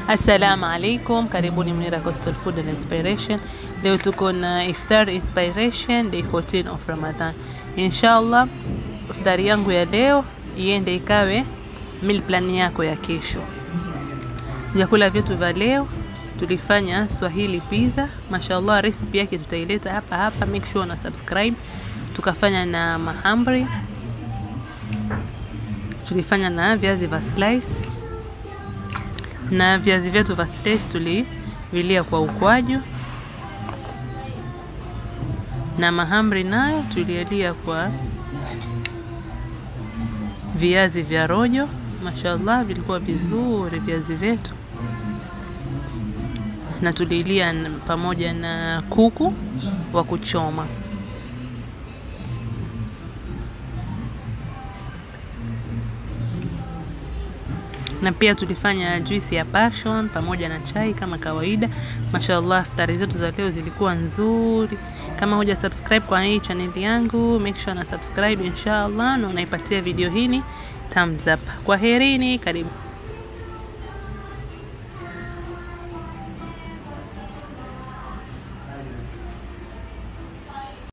Assalamu alaikum, karibuni Munira Coastal Food and Inspiration. Leo tuko na iftar inspiration day 14 of Ramadan. Inshallah iftari yangu ya leo iende ikawe meal plan yako ya kesho. Vyakula vyetu vya leo tulifanya Swahili pizza. Mashallah, recipe yake tutaileta hapa hapa, make sure una subscribe. Tukafanya na mahamri, tulifanya na viazi vya slice na viazi vyetu vya slice tulivilia kwa ukwaju, na mahamri nayo tulialia kwa viazi vya rojo. Mashallah, vilikuwa vizuri viazi vyetu, na tulilia pamoja na kuku wa kuchoma. na pia tulifanya juisi ya passion pamoja na chai kama kawaida. Mashallah, iftari zetu za leo zilikuwa nzuri. Kama huja subscribe kwa hii channel yangu, make sure na subscribe inshallah, na unaipatia video hii thumbs up. Kwaherini, karibu.